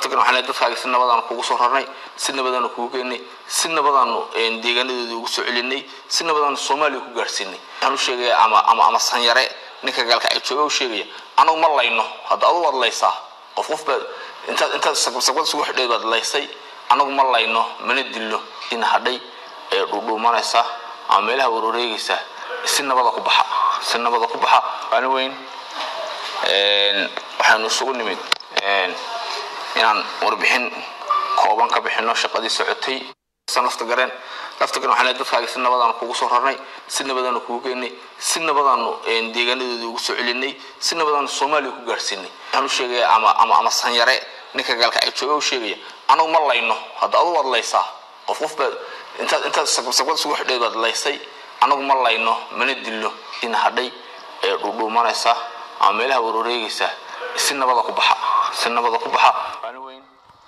laftagan waxaan leeyahay dadkaaga si nabadaanu kugu soo rarnay si nabadaanu kugu geynay si nabadaanu deegaanadoodii ugu soo celinay si nabadaanu soomaaliya ku gaarsiinay waxaan u sheegaya ama ama ama sanyare ninka gaalka ay jooga u sheegaya anagu ma layno hadda adu waad laysaa qof qof baad intaad intaad sagbad isugu xidheed baad laysay anagu ma layno mana dilno in hadhay ee dhuudhuumanaysa ama meelaha wareegaysa si nabada ku baxa si nabada ku baxa waana weyn waxaanu isugu nimid inaan warbixin kooban ka bixino shaqadii socotay lafta gareen lafta gareen waxaan leeyahay dadkaaga si nabadaanu kugu soo rarnay si nabadaanu kugu geynay si nabadaanu deegaanadoodii ugu soo celinay si nabadaanu soomaaliya ku gaarsiinay waxaan u sheegaya ama ama ama sanyare ninka gaalka ay jooga u sheegaya anagu ma layno hadda adu waad laysaa qof qof baad intaad intaad sagbad isugu xidheed baad laysay anagu ma layno mana dilno in hadhay ee dhuudhuumanaysa ama meelaha wareegaysa si nabada ku baxa si nabada ku baxa waana weyn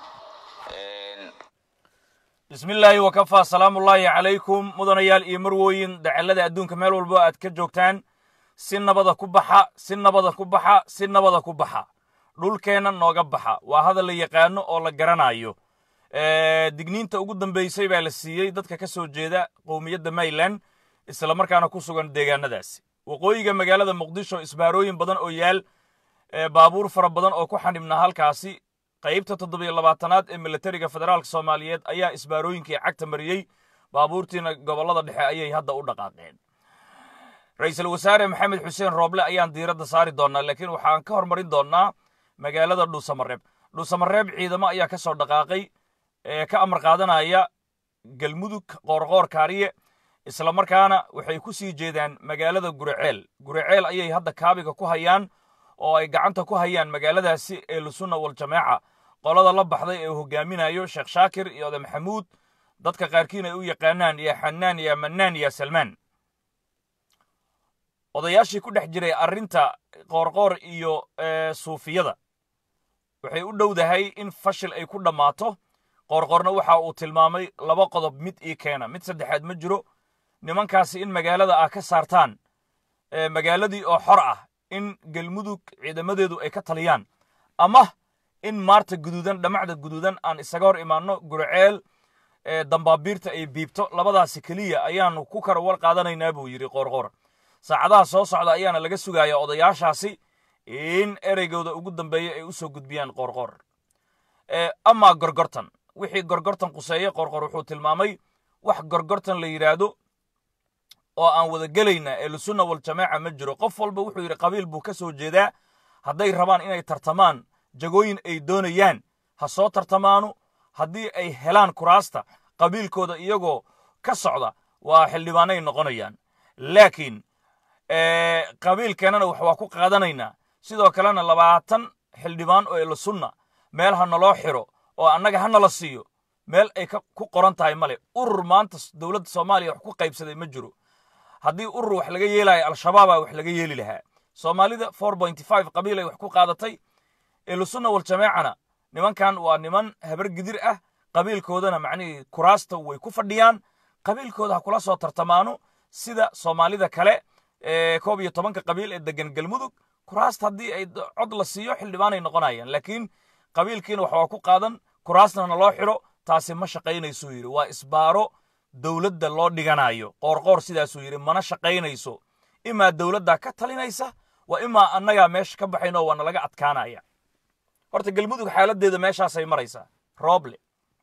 bismi illaahi wakafaa salaamullaahi calaykum mudanayaal iyo marwooyin dacallada adduunka meel walbo aad ka joogtaan si nabada ku baxa si nabada ku baxa si nabada ku baxa dhulkeenna nooga baxa waa hadal la yaqaano oo la garanayo digniinta ugu dambaysay baa la siiyey dadka ka soo jeeda qowmiyadda mayland isla markaana ku sugan deegaanadaasi waqooyiga magaalada muqdisho isbaarooyin badan oo yaal baabuur fara badan oo ku xanibnaa halkaasi qaybta toddobiyo labaatanaad ee militariga federaalka soomaaliyeed ayaa isbaarooyinkii cagta mariyey baabuurtiina gobollada dhexe ayay hadda u dhaqaaqeen ra-iisul wasaare maxamed xuseen rooble ayaan diiradda saari doonnaa laakiin waxaan ka hormarin doonnaa magaalada dhuusamareeb dhuusamareeb ciidamo ayaa ka soo dhaqaaqay ee ka amar qaadanaya galmudug qoorqoor kaariye isla markaana waxay ku sii jeedaan magaalada guriceel guriceel ayay hadda kaabiga ku hayaan oo ay gacanta ku hayaan magaaladaasi ee lusunna waljamaaca qolada la baxday ee hogaaminayo sheekh shaakir iyo oda maxamuud dadka qaarkiin ay u yaqaanaan yaa xanaan yaa mannaan yaa salmaan odayaashii ku dhex jiray arrinta qoorqoor iyo suufiyada waxay u dhowdahay in fashil ay ku dhammaato qoorqoorna waxa uu tilmaamay laba qodob mid ii keena mid saddexaad ma jiro nimankaasi in magaalada ah ka saartaan magaaladii oo xor ah in galmudug ciidamadeedu ay ka taliyaan ama in maarta guduudan dhammacda guduudan aan isaga hor imaanno gurceel dambaabiirta ay biibto labadaasi keliya ayaannu ku kara war qaadanaynaa buu yidhi qoorqoor saacadaha soo socda ayaana laga sugayaa odayaashaasi in ereygooda ugu dambeeya ay u soo gudbiyaan qoorqoor amaa gorgortan wixii gorgortan quseeye qoorqoor wuxuu tilmaamay wax gorgortan la yidhaahdo oo aan wada gelayna ee lusunna waljamaaca ma jiro qof walba wuxuu yidhi qabiil buu ka soo jeedaa hadday rabaan inay tartamaan jagooyin ay doonayaan ha soo tartamaanu haddii ay helaan kuraasta qabiilkooda iyagoo ka socda waa xildhibaanay noqonayaan laakiin qabiilkeennana wax waa ku qaadanaynaa sidoo kalena labaatan xildhibaan oo lusunna meel ha naloo xiro oo annaga ha nala siiyo meel ay ku qoran tahay male urur maanta dowladda soomaaliya wax ku qaybsaday ma jiro haddii urur wax laga yeelayo al-shabaabaa wax laga yeeli lahaa soomaalida four point five qabiil ay wax ku qaadatay elusunna waljamaacana nimankan waa niman habar gidir ah qabiilkoodana macnihii kuraasta way ku fadhiyaan qabiilkooda ha kula soo tartamaano sida soomaalida kale ee koob iyo tobanka qabiil ee degan galmudug kuraasta haddii ay cod la siiyo xildhibaanay noqonayaan laakiin qabiilkiina wax waa ku qaadan kuraasna naloo xiro taasi ma shaqaynaysuu yidhi waa isbaaro dowladda loo dhiganayo qoorqoor sidaasuu yidhi mana shaqaynayso imaa dowladdaa ka talinaysa waa imaa annagaa meesha ka baxayno waa nalaga adkaanaya horta galmudug xaaladdeeda meeshaasay maraysaa rooble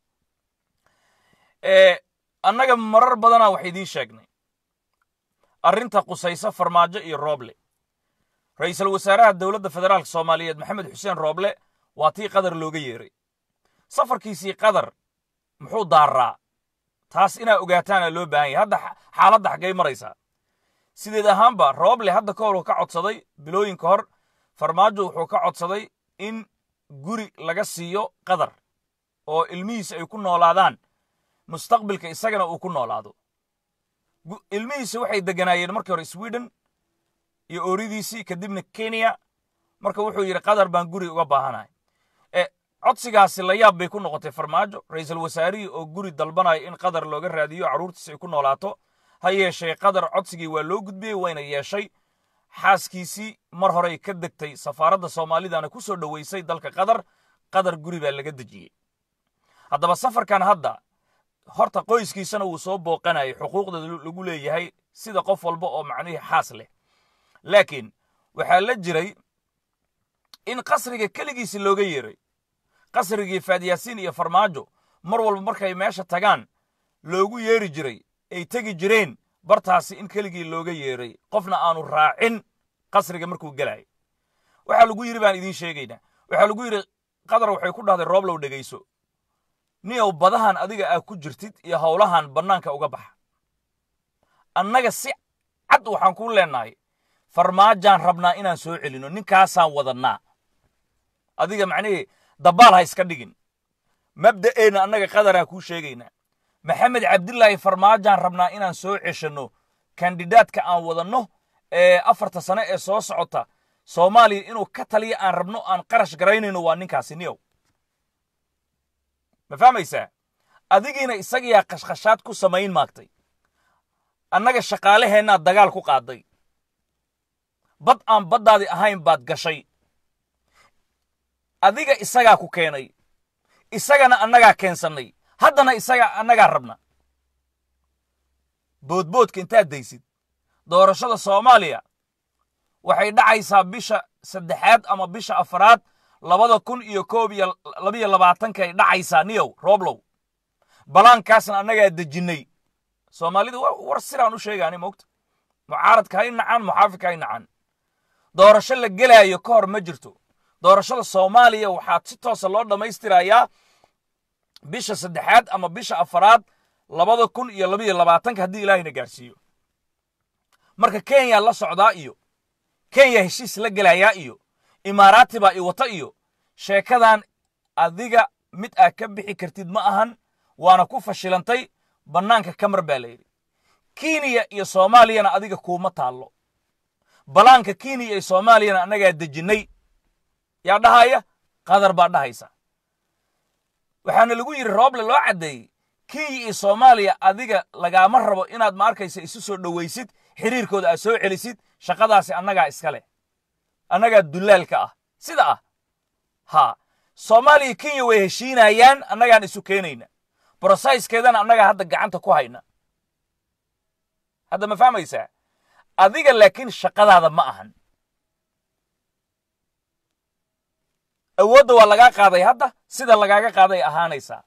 annaga marar badanaa wax idiin sheegnay arrinta qusaysa farmaajo iyo rooble ra-iisul wasaaraha dowladda federaalka soomaaliyeed maxamed xuseen rooble waa tii qadar looga yeeray safarkiisii qadar muxuu daarraa taas inaa ogaataana loo baahan yahay hadda xaaladda xaggay maraysaa sideed ahaanba rooble hadda ka hor uu ka codsaday bilooyin ka hor farmaajo wuxuu ka codsaday in guri laga siiyo qadar oo ilmihiisa ay ku noolaadaan mustaqbilka isagana uu ku noolaado ilmihiisa waxay deganaayeen markii hore sweden iyo ooridiisii kadibna kenya marka wuxuu yidhi qadar baan guri uga baahanahay codsigaasi la yaab bay ku noqotay farmaajo ra-iisul wasaarihii oo guri dalbanayo in qadar looga raadiyo carruurtiisa ay ku noolaato ha yeeshee qadar codsigii waa loo gudbiyey wayna yeeshay xaaskiisii mar horey ka degtay safaaradda soomaalidana ku soo dhoweysay dalka qatar qadar guri baa laga dejiyey haddaba safarkan hadda horta qoyskiisana wuu soo booqanayay xuquuqda lagu leeyahay sida qof walba oo macnihii xaas leh laakiin waxaa la jiray in qasriga keligiisi looga yeeray qasrigii faadyaasiin iyo farmaajo mar walba markay meesha tagaan loogu yeeri jiray ay tegi jireen bartaasi in keligii looga yeeray qofna aanu raacin qasriga markuu gelaya waxaa lagu yidhi baan idiin sheegaynaa waxaa lagu yidhi qadar waxay ku dhahday rooblow dhegayso niyow badahan adiga aa ku jirtid iyo howlahan bannaanka uga baxa annaga si cad waxaan kuu leenahay farmaajaan rabnaa inaan soo celinno ninkaasaan wadannaa adiga macnihii dabbaal ha iska dhigin mabda'eenna annaga qadaraan kuu sheegaynaa maxamed cabdilaahi farmaajaan rabnaa inaan soo ceshanno kandidaadka aan wadanno ee afarta sane ee soo socota soomaaliya inuu ka taliya aan rabno aan qarash garaynayno waa ninkaasi niyow ma fahmaysaa adigiina isagiyaa qashqashaad ku samayn maagtay annaga shaqaalaheennaa dagaal ku qaaday bad aan baddaadii ahayn baad gashay adiga isagaa ku keenay isagana annagaa keensannay haddana isagaa annagaa rabna boodboodka intaad daysid doorashada soomaaliya waxay dhacaysaa bisha saddexaad ama bisha afaraad labada kun iyo koob iyo labiyo labaatankay dhacaysaa niyow rooblow balaankaasna annagaa dejinnay soomaalida war sidaan u sheegaani mogta mucaaradka hay nacaan muxaafidka hay nacaan doorasho la gelaayo ka hor ma jirto doorashada soomaaliya waxaa si toosa loo dhammaystirayaa bisha saddexaad ama bisha afaraad labada kun iyo labiyo labaatanka haddii ilaahayna gaarsiiyo marka kenya la socdaa iyo kenya heshiis la gelayaa iyo imaaraati baa i wata iyo sheekadan adiga mid aad ka bixi kartid ma ahan waana ku fashilantay bannaanka kamar baa layidhi kenya iyo soomaaliyana adiga kuuma taallo balaanka kenya iyo soomaaliyana annagaa dejinnay yaa dhahaya qadar baa dhahaysa waxaana lagu yidhi rooble loo caddeeyey kenya iyo soomaaliya adiga lagaama rabo inaad ma arkaysa isu soo dhowaysid xiriirkooda aad soo celisid shaqadaasi annagaa iska leh annagaa dulaalka ah sida ah haa soomaaliya kenya way heshiinayaan annagaan isu keenayna brosayskeedana annagaa hadda gacanta ku hayna hadda ma fahmaysaa adiga laakiin shaqadaada ma ahan awoodda waa lagaa qaaday hadda sida lagaaga qaaday ahaanaysaa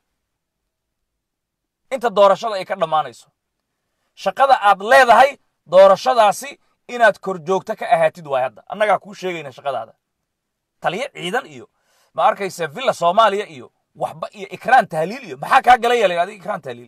inta doorashada ay ka dhammaanayso shaqada aad leedahay doorashadaasi inaad kor joogto ka ahaatid waay hadda annagaa kuu sheegayna shaqadaada taliyo ciidan iyo ma arkaysa villa soomaaliya iyo waxba iyo ikraan tahliil iyo maxaa kaa gala yeelay adiga ikraan tahliil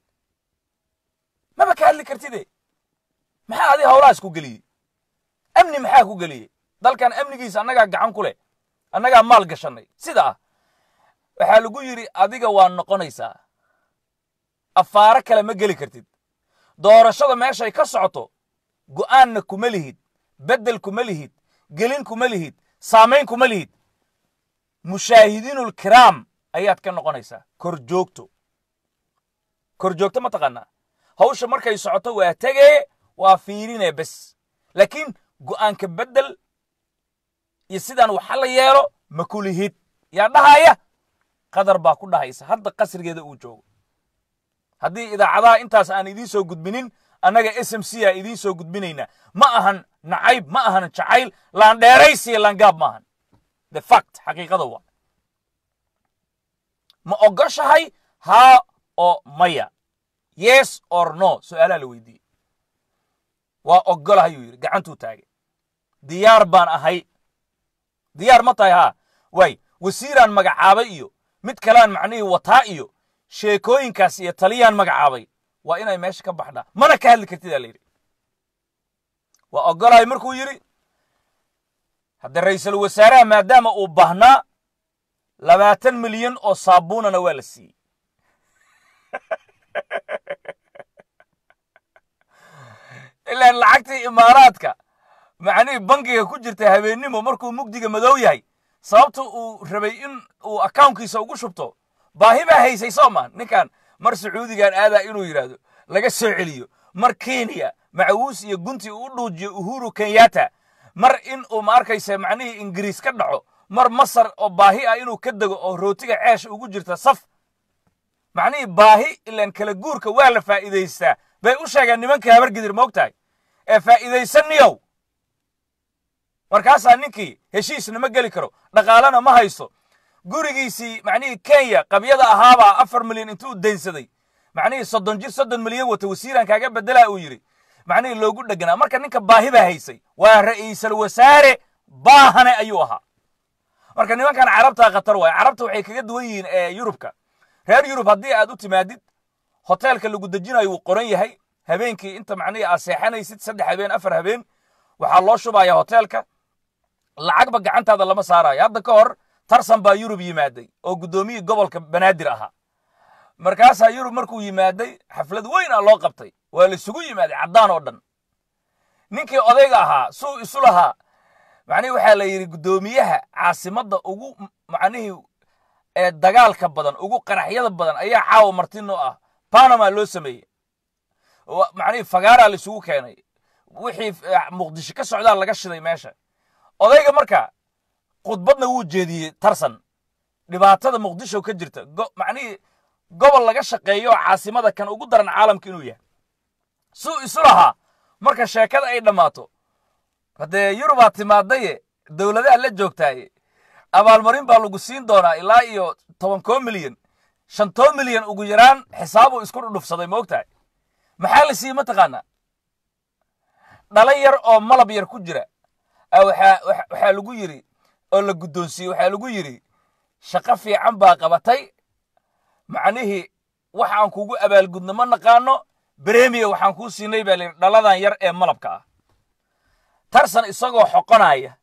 maba ka hadli kartide maxaa adiga howlahaas ku geliyey amni maxaa ku geliyey dalkan amnigiisa annagaa gacan ku leh annagaa maal gashannay sida ah waxaa lagu yidhi adiga waa noqonaysaa afaaro kale ma geli kartid doorashada meeshay ka socoto go'aanna kuma lihid beddel kuma lihid gelin kuma lihid saamayn kuma lihid mushaahidiinulkiraam ayaad ka noqonaysaa kor joogto kor joogto ma taqaanaa hawsha markay socoto waa tegee waa fiirinee bes laakiin go'aanka beddel iyo sidaan waxa la yeelo ma ku lihid yaa dhahaya qadar baa ku dhahaysa hadda qasrigeeda uu joogo haddii idaacadaha intaas aan idiin soo gudbinin annaga s m c a idiin soo gudbinaynaa ma ahan nacayb ma ahan jacayl laandheeraysiya laangaab ma ahan the fact xaqiiqada waa ma ogoshahay haa oo maya yes or no su'aalaha la weydiiyey waa ogolahayuu yidhi gacantuu taagay diyaar baan ahay diyaar ma tahay haa waay wasiiraan magacaabay iyo mid kalean macnihii wataa iyo sheekooyinkaas iyo taliyaan magacaabay waa inay meesha ka baxdhaa mana ka hadli kartid aa la yidhi waa ogolahay markuu yidhi hadda ra'iisul wasaaraha maadaama uu baahnaa labaatan milyan oo saabuunana waa la siiyey ilaan lacagtii imaaraadka macnihii bankiga ku jirta habeennimo markuu mugdiga madow yahay sababta uu rabay in uu akawnkiisa ugu shubto baahi baa haysay soo maa ninkan mar sacuudigan aadaa inuu yidhaahdo laga soo celiyo mar kenya macawuus iyo gunti uu u dhuujiyo uhuru kenyatta mar in uu ma arkaysa macnihii ingiriis ka dhaco mar masar oo baahi ah inuu ka dego oo rootiga ceesh ugu jirta saf macnihii baahi ilaan kala guurka waa la faa'iidaystaa bay u sheegeen nimanka habargidir moog tahay ee faa'iidaysaniyow markaasaa ninkii heshiisna ma geli karo dhaqaalena ma haysto gurigiisii macnihii kenya qabyada ahaabaa afar milyan intuu daynsaday macnihii soddon jir soddon milyan wata wasiiran kaaga bedelaa uu yidhi macnihii loogu dheganaa marka ninka baahi baa haysay waa ra'iisal wasaare baahane ayuu ahaa marka nimankan carabtaa khatar waay carabta waxay kaga duwan yihiin ee yurubka reer yurub haddii aad u timaadid hoteelka lagu dejinayo wuu qoran yahay habeenkii inta macnihii aad seexanaysid saddex habeen afar habeen waxaa loo shubaya hoteelka lacagba gacantaada lama saarayo hadda ka hor tarsan baa yurub yimaaday oo guddoomiyii gobolka banaadir ahaa markaasaa yurub markuu yimaaday xaflad weyn a loo qabtay waa la isugu yimaaday caddaan oo dhan ninkii odayga ahaa suu isu lahaa macnihii waxaa la yidhi guddoomiyaha caasimadda ugu macnihii ee dagaalka badan ugu qaraxyada badan ayaa caawa martino ah panama loo sameeyey macnihii fagaaraa la isugu keenay wixii muqdisho ka socdaa laga shiday meesha odayga marka khudbadna wuu jeediyey tarsan dhibaatada muqdisho ka jirta macnihii gobol laga shaqeeyo caasimada kan ugu daran caalamka inuu yahay suu isu lahaa marka sheekada ay dhammaato haddee yurubaa timaadaye dowladaha la joogtaaye abaalmarin baa lagu siin doonaa ilaa iyo tobankoo milyan shantoo milyan ugu yaraan xisaabuu isku dhudhufsaday ma og tahay maxaa la siiyey mataqaanaa dhala yar oo malab yar ku jira waxaa lagu yidhi oo la guddoonsiiyey waxaa lagu yidhi shaqo fiican baa qabatay macnihii wax aan kugu abaalgudno ma naqaano bremiya waxaan kuu siinay baa layidhi dhaladan yar ee malabka ah tarsan isagoo xoqonaya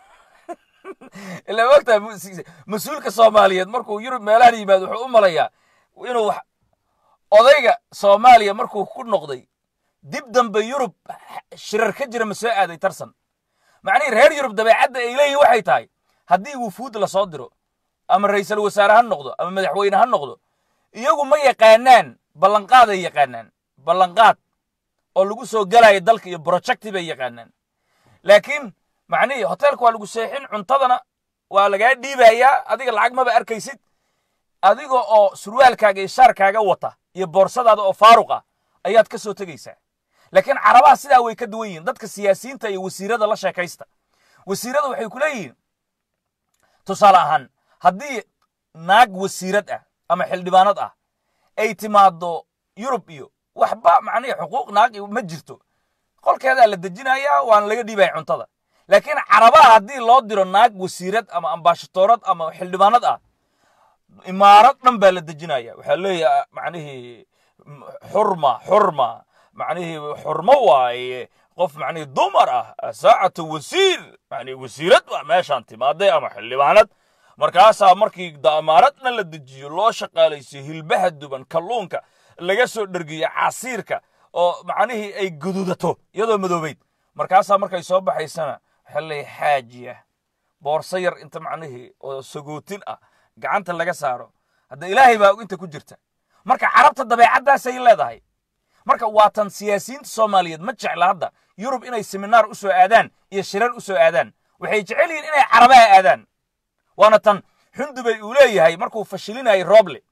ila mogtahay mas-uulka soomaaliyeed markuu yurub meelahan yimaado wuxuu u malayaa inuu odayga soomaaliya markuu ku noqday dib dambe yurub shirar ka jira ma soo aaday tarsan macnihii reer yurub dabeecadda ay leeyihin waxay tahay haddii wufuud la soo diro ama ra'iisul wasaare ha noqdo ama madaxweyne ha noqdo iyagu ma yaqaanaan ballanqaaday yaqaanaan ballanqaad oo lagu soo gelayo dalka iyo projecti bay yaqaanaan laakiin macnihii hoteelka waa lagu seexin cuntadana waa lagaa dhiibayaa adiga lacag maba arkaysid adiga oo surwaalkaaga iyo shaarkaaga wata iyo boorsadaada oo faaruq ah ayaad ka soo tegaysaa laakiin carabaha sidaa way ka duwan yihiin dadka siyaasiyiinta iyo wasiirada la sheekaysta wasiirada waxay ku leeyihiin tusaale ahaan haddii naag wasiirad ah ama xildhibaanad ah ay timaado yurub iyo waxba macnihii xuquuq naag ma jirto qolkeedaa la dejinayaa waana laga dhiibaya cuntada laakiin carabaha haddii loo diro naag wasiirad ama ambaashatoorad ama xildhibaanad ah imaarad dhan baa la dejinaya waxaa leeyahay macnihii xurma xurma macnihii xurmo waaye qof macnihii dumar ah saacatu wasiir macnihii wasiirad waa meeshaan timaaday ama xildhibaanad markaasaa markii damaaradna la dejiyo loo shaqaalaysiyo hilbaha duban kalluunka laga soo dhergiyo casiirka oo macnihii ay gududato iyadoo madoobayd markaasaa markay soo baxaysana waxaa leeyahay xaajiya boorso yar inta macnihii oo sagootin ah gacanta laga saaro hadda ilaahay baa inta ku jirta marka carabta dabeecaddaasay leedahay marka waa tan siyaasiyiinta soomaaliyeed ma jecla hadda yurub inay seminaar u soo aadaan iyo shirar u soo aadaan waxay jecel yihiin inay carabaha aadaan waana tan xundubay uu leeyahay markuu fashilinayay roble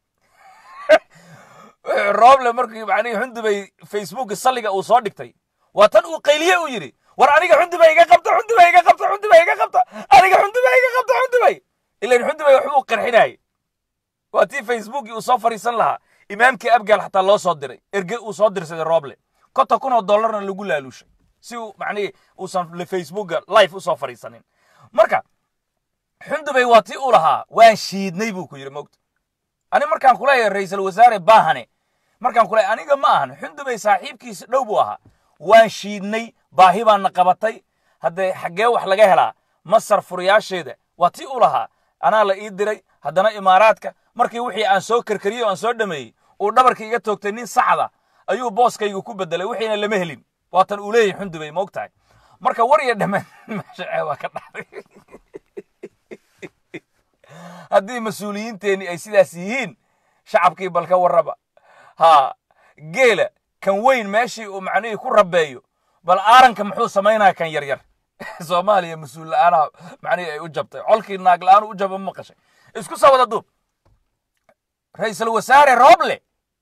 roble markii macnihii xundubay facebooka salliga uu soo dhigtay waa tan uu qayliye uu yidhi war aniga xundubay iga qabta xundubay iga qabta xundubay iga qabta aniga xundubay iga qabta xundubay ilan xundubay waxbuu qarxinayay waa tii facebookii uu soo fariisan lahaa imaamkii abgaal xataa loo soo diray erge uu soo dirsaday roble konta kun oo dollarna lagu laaluushay si uu macnihii uusan facebooka life u soo fariisanin marka xundubay waa tii uu lahaa waan shiidnay buu ku yidhi mogta ani markaan kuleeyahay ra'iisul wasaare baahane markaan kuleeyahay aniga ma ahan xundubay saaxiibkiisa dhow buu ahaa waan shiidnay baahi baana qabatay haddee xaggee wax laga helaa masar furiyaasheeda waa tii uu lahaa anaa la ii diray haddana imaaraadka markii wixii aan soo karkariyey o aan soo dhameeyey uu dhabarka iga toogtay nin sacda ayuu booskayga ku bedelay wixiina lama helin waatan uu leeyahay xundubay moog tahay marka war iyo dhammaan meesha waa ka dhacday haddii mas-uuliyiinteenni ay sidaas yihiin shacabkii balka warraba haa geela kan weyn meeshii uu macnihii ku rabeeyo bal aaranka muxuu samaynaya kan yaryar soomaaliya mas-uul la-aanaha macnihii ay u jabtay colkii naag la-aan u jaba ma maqashay isku soo wada duub ra-iisul wasaare rooble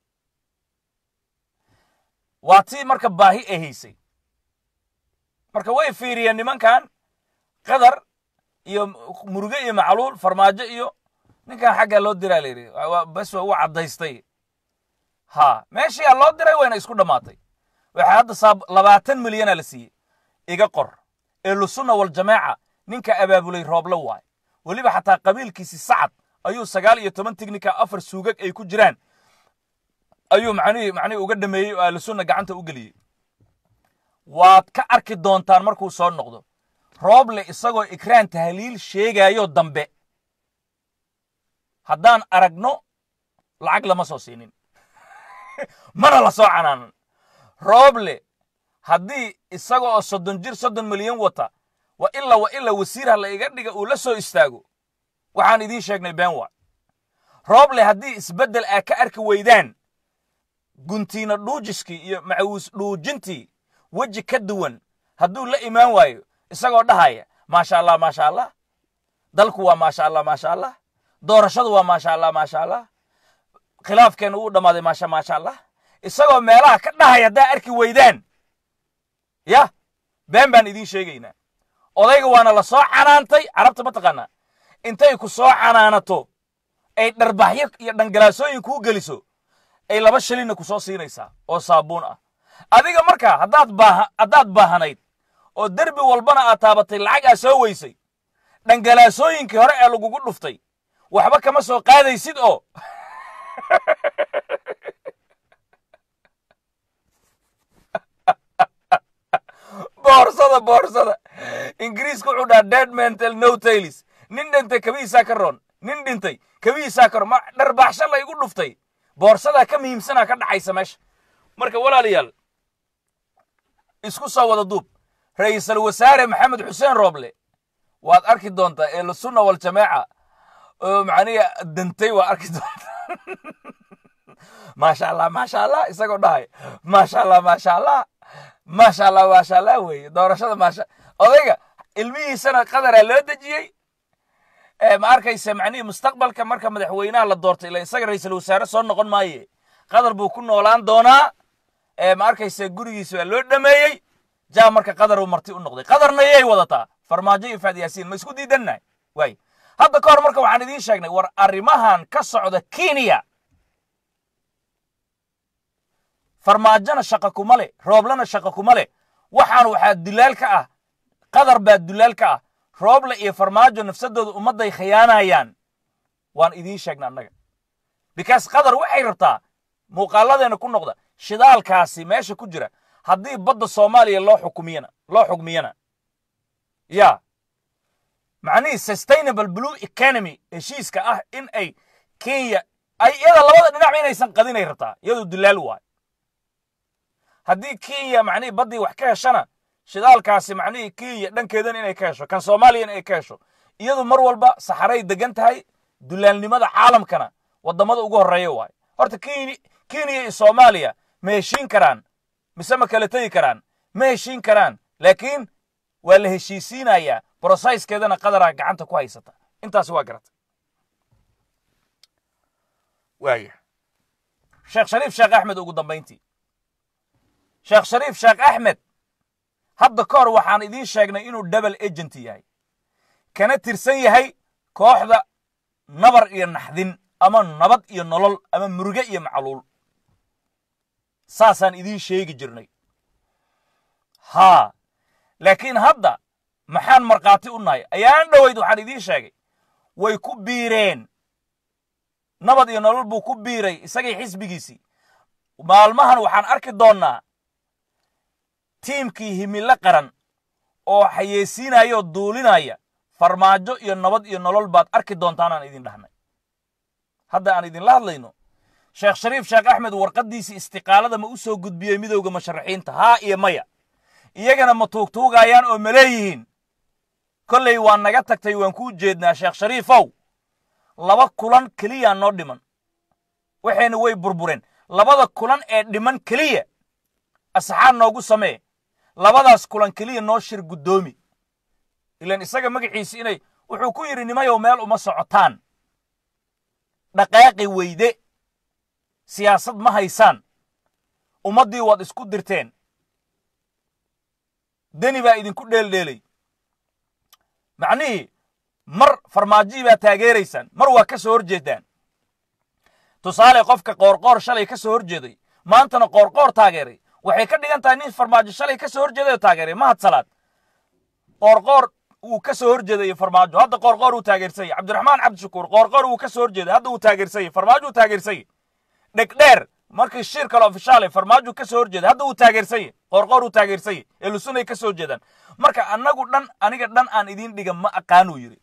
waa tii marka baahi ay haysay marka way fiiriyeen nimankan qadar iyo muruge iyo macluul farmaajo iyo ninkan xaggaa loo diraa la yidhi bes waa u caddaystay ha meeshiyaa loo diray wayna isku dhammaatay waxaa hadda saab labaatan milyana la siiyey iga qor ehlusunna waljamaaca ninka abaabulay rooble waay weliba xataa qabiilkiisi sacad ayuu sagaal iyo toban tignika afar suugag ay ku jiraan ayuu macnihii macnihii uga dhameeyey oo ahlusunna gacanta u geliyey waad ka arki doontaan markuu soo noqdo rooble isagoo ikraan tahliil sheegayo dambe haddaan aragno lacag lama soo siinin mana la soo canaanan rooble haddii isaga oo soddon jir soddon milyan wata wa ilaa wa ilaa wasiirha la iga dhiga uu la soo istaago waxaan idiin sheegnay been waa rooble haddii isbeddel aa ka arki weydaan guntiina dhuujiskii iyo macawuus dhuujintii weji ka duwan hadduu la imaan waayo isagoo dhahaya maasha allah maasha allah dalku waa maasha allah maasha allah doorashadu waa maasha allah maasha allah khilaafkeenna wuu dhammaaday maasha maasha allah isagoo meelaha ka dhahaya haddaa arki weydaan yah been baan idiin sheegaynaa odayga waana la soo canaantay carabta ma taqaanaa intay ku soo canaanato ay dharbaxyo iyo dhangalaasooyin kuu geliso ay laba shilinna ku soo siinaysaa oo saabuun ah adiga markaa haddaad baaha haddaad baahanayd oo derbi walbana aad taabatay lacag aa soo weysay dhangalaasooyinkii hore ee lagugu dhuftay waxba kama soo qaadaysid oo boorsada boorsada ingiriiska wuxuu dhaha dead mental no tailis nin dhintay kabihiisaa ka roon nin dhintay kabihiisaa ka roon ma dharbaaxsho la igu dhuftay boorsadaa ka muhiimsanaa ka dhacaysa meesha marka walaalayaal isku soo wada duub ra'iisul wasaare maxamed xuseen rooble waad arki doontaa ehlusunna waljamaaca oo macnihi dantay waa arki doontaa maasha allah maasha allah isagoo dhahay maasha allah maasha allah maasha allah maasha allah weeye doorashada maasha odayga ilmihiisana qadaraa loo dejiyey ma arkaysa macnihii mustaqbalka marka madaxweynaha la doortay ila isaga ra'iisul wasaare soo noqon maaye qadar buu ku noolaan doonaa ma arkaysa gurigiisa waa loo dhameeyey jaa marka qadar uu marti u noqday qadarna yay wadataa farmaajo iyo faad yaasiin ma isku diidannahay waay hadda ka hor marka waxaan idiin sheegnay war arrimahan ka socda kenya farmaajona shaqa kuma leh rooblena shaqa kuma leh waxaan waxaa dulaal ka ah qadar baa dulaal ka ah rooble iyo farmaajo nafsadooda ummadday khiyaanayaan waan idiin sheegna annaga bikaas qadar waxay rabtaa muuqaaladeena ku noqda shidaalkaasi meesha ku jira haddii badda soomaaliya loo xukumiyana loo xugmiyana ya macnihii sustainable blue economy heshiiska ah in ay kenya ay iyada labada dhinacba inaysan qadinay rabtaa iyadu dulaal waay haddii kenya macnihii baddii wax ka heshana shidaalkaasi macnihii kenya dhankeedan inay ka hesho kan soomaaliyana ay ka hesho iyadu mar walba saxaray degan tahay dulaalnimada caalamkana waddamada ugu horreeya waay horta kenya iyo soomaaliya ma heshiin karaan mise ma kala tegi karaan ma heshiin karaan laakiin waa la heshiisiinayaa broseskeedana qadaraa gacanta ku haysata intaasi waa garata waaya sheekh shariif sheekh axmed ugu dambayntii sheekh shariif sheekh axmed hadda ka hor waxaan idiin sheegnay inuu double agent yahay kana tirsan yahay kooxda nabar iyo naxdin ama nabad iyo nolol ama muruge iyo macluul saasaan idiin sheegi jirnay haa laakiin hadda maxaan markhaati u nahay ayaan dhoweyd waxaan idiin sheegay way ku biireen nabad iyo nolol buu ku biiray isagii xisbigiisii maalmahan waxaan arki doonnaa tiimkii himilo qaran oo xayeysiinaya oo duulinaya farmaajo iyo nabad iyo nolol baad arki doontaan aan idin dhahnay hadda aan idinla hadlayno sheekh shariif sheekh axmed warqaddiisii istiqaalada ma u soo gudbiyey midowda musharaxiinta haa iyo maya iyagana ma tuugtuugayaan oo ma leeyihiin kollay waa naga tagtay waan kuu jeednaa sheekh shariifow laba kulan keliyaa noo dhiman waxayna way burbureen labada kulan ee dhiman keliya asxaab noogu samee labadaas kulan keliya noo shir guddoomi ilan isaga magaciisi inay wuxuu ku yidhi nimayow meel uma socotaan dhaqaaqi weyde siyaasad ma haysaan ummaddii waad isku dirteen deni baa idinku dheeldheelay macnihii mar farmaajihii baa taageeraysaan mar waa ka soo hor jeedaan tusaale qofka qoorqoor shalay ka soo hor jeeday maantana qoorqoor taageeray waxay ka dhigan tahay nin farmaajo shalay ka soo hor jeeday oo taageeray mahad salaad qoorqoor wuu ka soo hor jeeday farmaajo hadda qoorqoor wuu taageersayay cabdiraxmaan cabdishakuur qoorqoor wuu ka soo hor jeeday hadda wuu taageersayay farmaajo wuu taageersayay dhegdheer markii shir kale ofishaale farmaajo ka soo hor jeeday hadda wuu taageersayay qoorqoor wuu taageersayay elusunay ka soo jeedaan marka annagu dhan aniga dhan aan idiin dhiga ma aqaanuu yidhi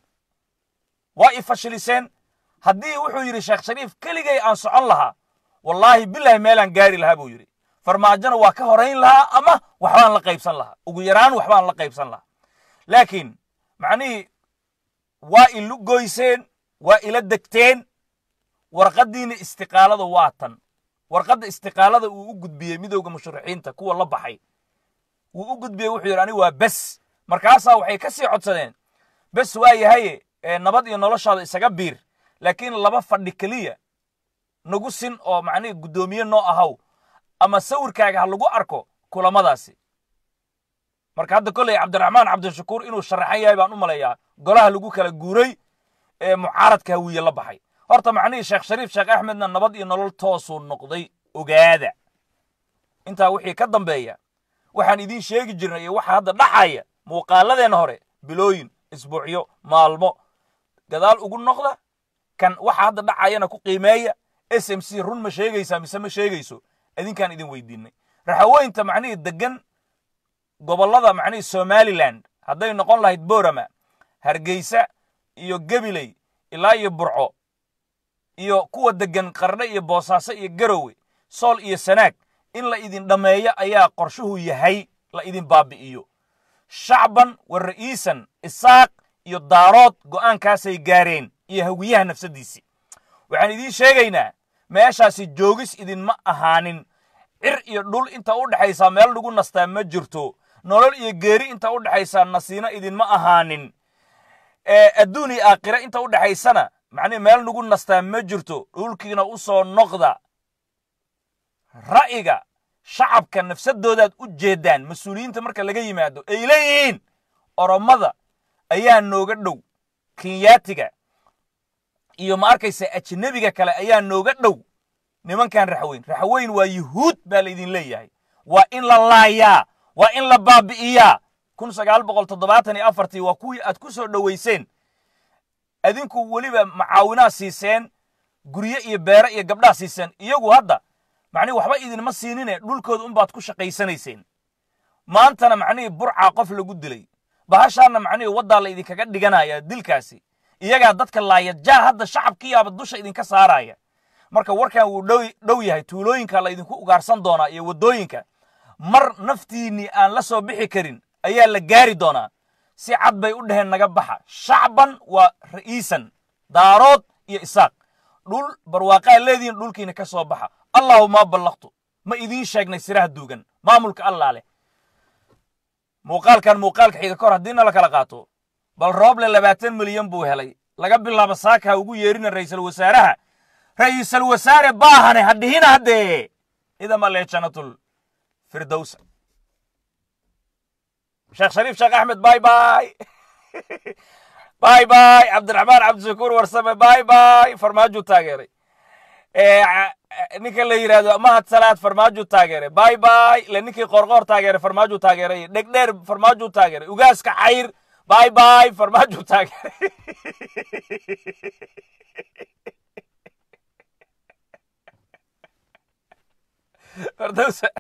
waa i fashiliseen haddii wuxuu yidhi sheekh shariif keligay aan socon lahaa wallaahi bilaahi meelaan gaari lahaa buu yidhi farmaajona waa ka horayn lahaa ama waxbaan la qaybsan lahaa ugu yaraan waxbaan la qaybsan lahaa laakiin macnihii waa ilu goyseen waa ila degteen warqaddiina istiqaalada waa tan warqadda istiqaalada uu u gudbiyey midowda musharaxiinta kuwa la baxay wuu u gudbiyey wuxuu yidhi anigu waa bes markaasaa waxay ka sii codsadeen bes waa yahaye nabad iyo noloshaada isaga biir laakiin laba fadhi keliya nagu sin oo macnihii guddoomiye noo ahaw ama sawirkaaga ha lagu arko kulamadaasi marka hadda kolley cabdiraxmaan cabdishakuur inuu sharaxan yahay baan u malayaa golaha lagu kala guuray ee mucaaradka hawiye la baxay horta macnihii sheekh shariif sheekh axmedna nabad iyo nolol toosuu noqday ogaada intaa wixii ka dambeeya waxaan idiin sheegi jirnay iyo waxa hadda dhaxaya muuqaaladeenna hore bilooyin isbuucyo maalmo gadaal ugu noqda kan waxa hadda dhacayana ku qiimeeya s m c run ma sheegaysaa mise ma sheegayso idinkaan idin weydiinay raxaweynta macnihii degan gobollada macnihii somaliland hadday noqon lahayd borama hargeysa iyo gebiley ilaa iyo burco iyo kuwa degan qardhe iyo boosaaso iyo garowe sool iyo sanaag in la idin dhammeeyo ayaa qorshuhu yahay la idin baabi'iyo shacban wa ra'iisan isaaq iyo daarood go'aankaasay gaareen iyo hawiyaha nafsaddiisii waxaan idiin sheegaynaa meeshaasi joogis idinma ahaanin cir iyo dhul inta u dhexaysaa meel lagu nastaa ma jirto nolol iyo geeri inta u dhexaysaa nasiino idinma ahaanin adduun iyo aakhira inta u dhexaysana macnihi meel nagu nastaa ma jirto dhulkiina u soo noqda ra'yiga shacabka nafsadoodaad u jeedaan mas-uuliyiinta marka laga yimaado ay leeyihiin oromada ayaa nooga dhow kenyaatiga iyo ma arkaysa ajnebiga kale ayaa nooga dhow nimankan raxweyn raxweyn waa yuhuud baa laydin leeyahay waa in la laayaa waa in la baabi'iyaa kun sagaal boqol toddobaatan iyo afartii waa kuwii aad ku soo dhowayseen adinku weliba macaawinaa siiseen guryo iyo beere iyo gabdhaa siiseen iyagu hadda macnihi waxba idinma siinine dhulkooda unbaad ku shaqaysanayseen maantana macnihii burcaa qof lagu dilay bahashaana macnihii waddaa la idinkaga dhiganaya dilkaasi iyagaa dadka laaya jaa hadda shacabkiyaaba dusha idinka saaraya marka warkan wuu dhow yahay tuulooyinka la idinku ugaarsan doonaa iyo waddooyinka mar naftiinnii aan la soo bixi karin ayaa la gaari doonaa si cad bay u dhaheen naga baxa shacban waa ra'iisan daarood iyo isaaq dhul barwaaqaa leedihiin dhulkiina ka soo baxa allahu maa ballaqtu ma idiin sheegnay siraha duugan maamulka allaa leh muuqaalkan muuqaalka xiga kor haddiina la kala qaato bal rooble labaatan milyan buu helay laga bilaabo saakaha ugu yeerina ra'iisul wasaaraha ra'iisul wasaare baahane ha dhihina haddee idama lee janatul firdowsa sheekh shariif sheekh axmed bay bay bay bay cabdiraxmaan cabdishakuur warsame bay bay farmaajuu taageeray ninka la yidhahdo mahad salaad farmaajuu taageeray bay bay le ninkii qorqoor taageeray farmaajuu taageeray dhegdheer farmaajuu taageeray ugaaska cayr bay bay farmaajuu taageeray firdowsa